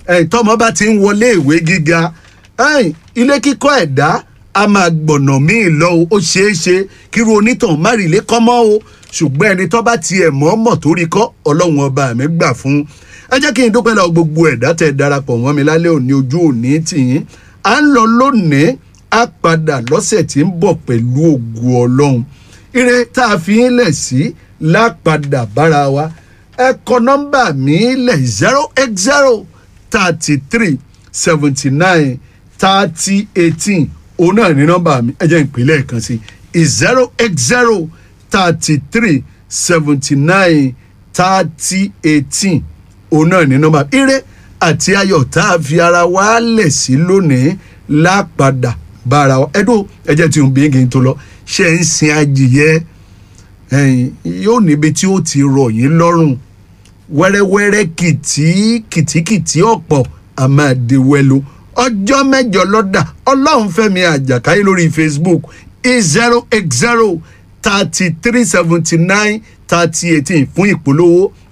ẹ̀yìn tọ́mọ bá ti ń wọlé ìwé gíga ẹ̀yìn ilé kíkọ́ ẹ̀dá a máa gbọ̀nà míì lọ o ó ṣeé ṣe kíru onítàn má rí ilé kọ́ mọ́ o ṣùgbọ́n ẹni tó bá tiẹ̀ mọ́ mọ̀ tó rí kọ́ ọlọ́run ọba mi gbà fún un ẹ jẹ́ kí n dúpẹ́ lọ gbogbo ẹ̀dá tẹ̀ darapọ̀ mọ́ mi lálẹ́ òní ojú òní tìyín à ń lọ lónìí á padà lọ́sẹ̀ tí ń bọ̀ pẹ̀lú ògùn ọlọ́run ire tá a fi ń lẹ̀ sí lápadà bára wa ẹ kọ nọ́mbà mi lẹ̀ zero eight zero thirty three seventy nine thirty eighteen òun náà ní nọ́mbà mi ẹ jẹ́ ìpínlẹ̀ kan sí zero eight zero thirty three seventy nine thirty eighteen òun náà ní nọ́mbà ire àti ayọ̀ tá a fi ara wa lẹ̀ sí lónìí lápadà bára wa ẹdún ẹjẹ tí ń bí kí n tó lọ ṣe ń sin adìyẹ ẹ̀yin yóò níbi tí ó ti rọ̀ yín lọ́rùn wẹ́rẹ́wẹ́rẹ́ kìtì kìtìkìtì ọ̀pọ̀ àmàdéwẹ́lú ọjọ́ mẹ́jọ lọ́dà ọlọ́run fẹ́mi àjàkáyé lórí facebook zero eight zero thirty three seventy nine thirty eighteen fún ìpolówó